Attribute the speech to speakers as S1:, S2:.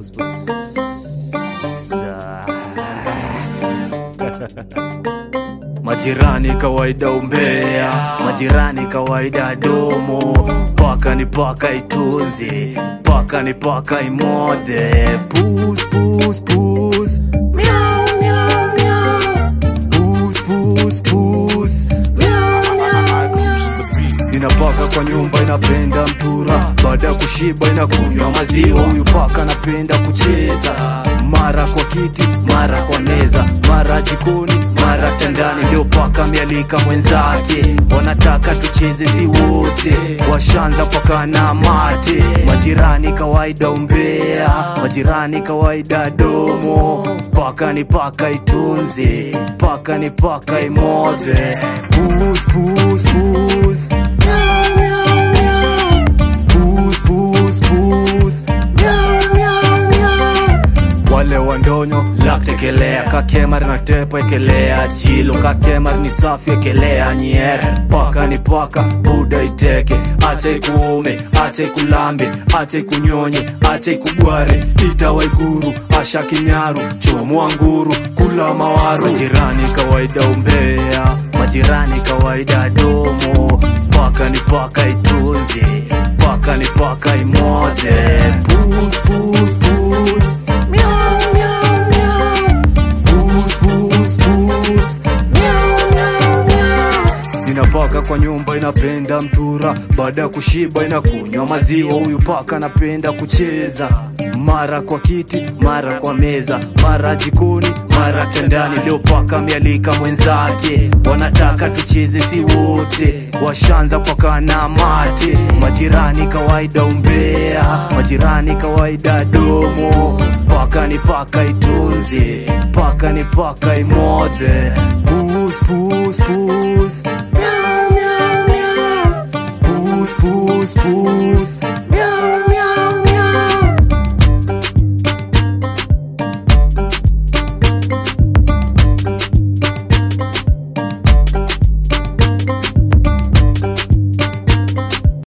S1: Pus, pus.
S2: Majirani kawaida umbea, majirani kawaida domo, paka ni paka itunze, paka ni paka imodhe. Pus, pus, pus. Miau, miau, miau. Pus, pus, pus. Miau, miau, miau. Inapaka kwa nyumba inapenda mpura, baada ya kushiba inakunywa maziwa. Huyu paka anapenda kucheza, mara kwa kiti, mara kwa meza, mara jikoni, mara tandani. Leo paka mialika mwenzake, wanataka tucheze zi wote, washanza paka na mate. Majirani kawaida umbea, majirani kawaida domo, paka ni paka itunze, paka ni paka imodhe. Pus, pus, pus. Meow, meow, meow. Pus, pus, pus. Meow, meow, meow. wale wandonyo laktekelea kakemar na tepo ekelea chilo kakemar ni safi ekelea nyere paka ni paka buda iteke acha ikuume acha ikulambe acha ikunyonye acha ikugware itawaiguru asha kinyaru chomwa nguru kula mawaru majirani kawaida umbea majirani kawaida domo paka ni paka itunze paka ni paka imodhe pus, pus, pus. Meow, meow, meow. Pus, pus, pus. Meow, meow, meow. Inapaka kwa nyumba inapenda mtura, baada ya kushiba inakunywa maziwa. Huyu paka anapenda kucheza, mara kwa kiti, mara kwa meza, mara jikoni, mara tendani. Leo paka mialika mwenzake, wanataka tucheze si wote, washanza paka na mate. Majirani kawaida umbea, majirani kawaida domo, paka ni paka itunze, paka ni paka imodhe. Pus, pus, pus. Meow, meow, meow. Pus, pus, pus.